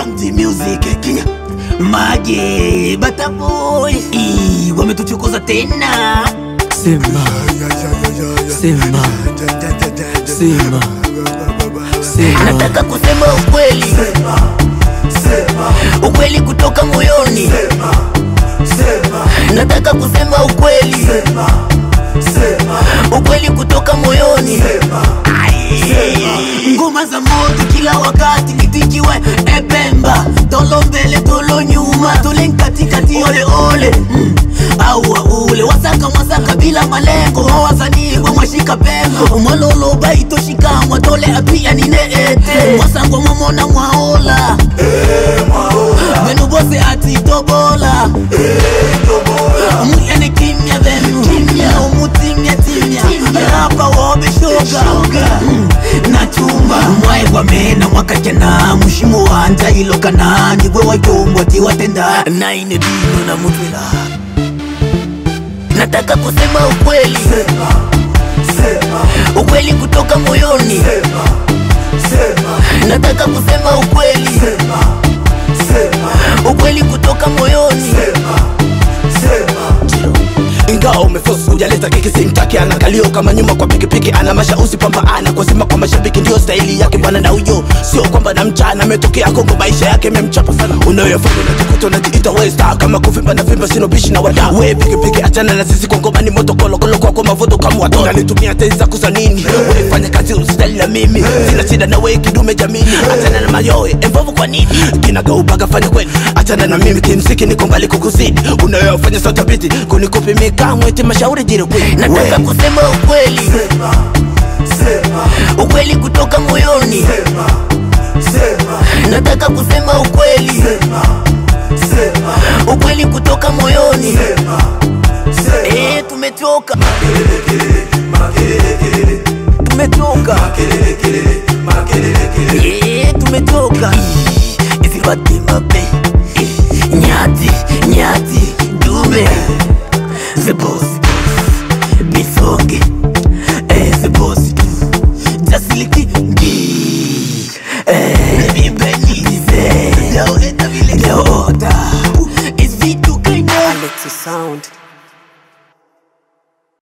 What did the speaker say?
Samdi Music Kenya Mage Bataboy Ii, wametuchokoza tena Sema, sema, sema, sema. nataka kusema ukweli ukweli kutoka moyoni nataka kusema ukweli ukweli kutoka moyoni Ai. ngoma za moto kila wakati nitikiwe ebemba tolo mbele tolo nyuma tole katikati ole ole mm. au ule wasaka mwasaka bila malengo wasanii mwashika pengo mwalolo baitoshikamwa tole apia nineete mwasangwa mwamona mwaola menu bose atitobola muyene kimya venu kimya umutimya timya rapa wobe shoga Mm, na chumba mwae kwamena mwakajana mushimo wanja ilokana nigwe wajombwa tiwatenda naine bino na mutwela nataka kusema ukweli ukweli kutoka moyoni nataka kusema ukweli ukweli kutoka moyoni ingawa umefosi hujaleta keki simtaki ana kalio kama nyuma kwa pikipiki ana mashausi pamba ana kwa sima kwa mashabiki ndio staili yake bwana na huyo sio kwamba na mchana ametokea kongo maisha yake memchapa sana unayofanya unajikuta unajiita westa kama kuvimba na vimba sino bishi na wada we pikipiki achana na sisi kwa ngoma ni moto kolokolo kwako mavuto kama watoto unanitumia tezi za kuza nini unafanya kazi usitali na mimi sina shida na we kidume jamini achana na mayoe embovu kwa nini kinagaubaga fanya kweli achana na mimi kimsiki niko mbali kukuzidi unayofanya sautabiti kunikupimika mwete mashauri jire kweli nataka kusema ukweli ukweli kutoka moyoni nataka kusema ukweli ukweli kutoka moyoni Eh, tumetoka tumetoka Eh, tumetoka Ih, izibate mabe